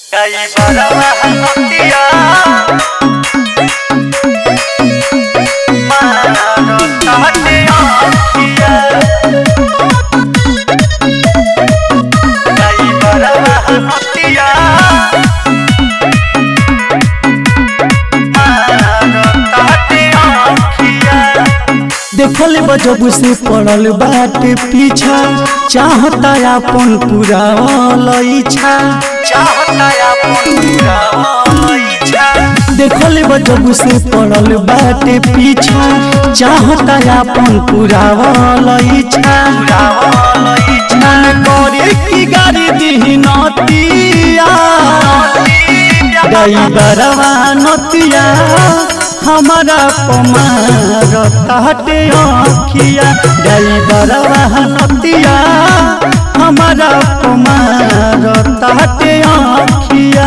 Kay barawahan magtiya Marot tahati akhia Kay barawahan magtiya Marot tahati akhia देखल बजब से पड़ल बाटे पीछा चाहता अपन पूरा इच्छा चाहता अपन पूरा इच्छा देखल बजब से पड़ल बाटे पीछा चाहता अपन पूरा इच्छा पूरा इच्छा मन करे की गाड़ी दी नतिया ड्राइवरवा नतिया हमारा पमार ताटे अखिया ड्राइवरवा नतिया हमारा पमार ताटे अखिया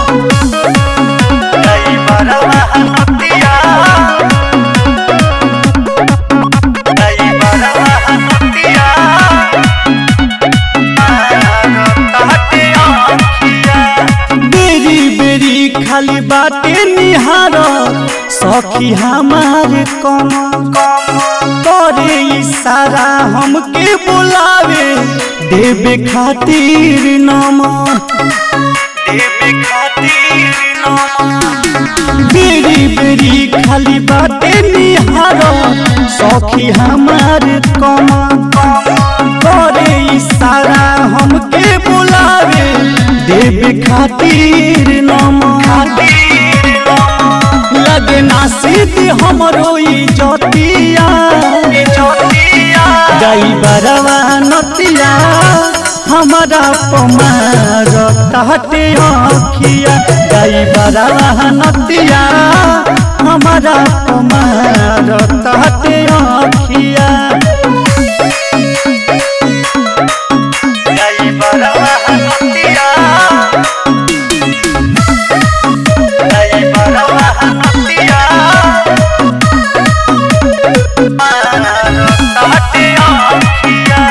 Kay barawahan magtiya Kay barawahan magtiya Marot tahati akhia बेरी बेरी खाली बाटे निहार सखी हमार कम करे इशारा हमके बुलावे देवे खातिर नमन देवे खातिर नमन बेरी बेरी खाली बाटे निहार सखी हमार कम करे इशारा हमके बुलावे देवे खातिर नमन खातिर नमन लगे ना सीधी हमरो इजतिया ज्योतिया ड्राइवरवा नतिया हमारा पमार ताटे अखिया ड्राइवरवा नतिया हमारा पमार ताटे अखिया Kay barawahan magtiya Kay barawahan magtiya Marot tahati akhia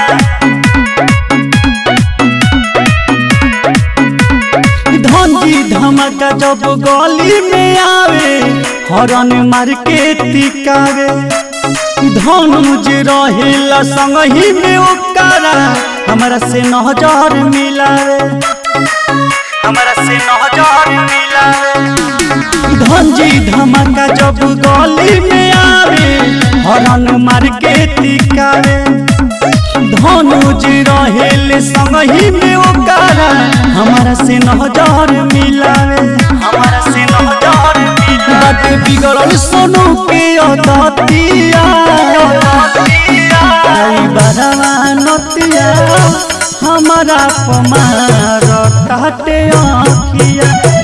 धंजी धमका जब गली में आवे हरन मार के टिकावे धन मुझे रहेला संगही में ओकरा हमरा से नजर मिलावे हमरा से नजर मिला धंजी धमका जब गली में आवे हरन मार के टिकावे धनुज रहेले संगही में ओकरा हमरा से नजर मिलावे हमरा से नजर मिला बाटे बिगड़ल सोनू के अदतिया बरवा नतिया हमारा पमार ताटे अखिया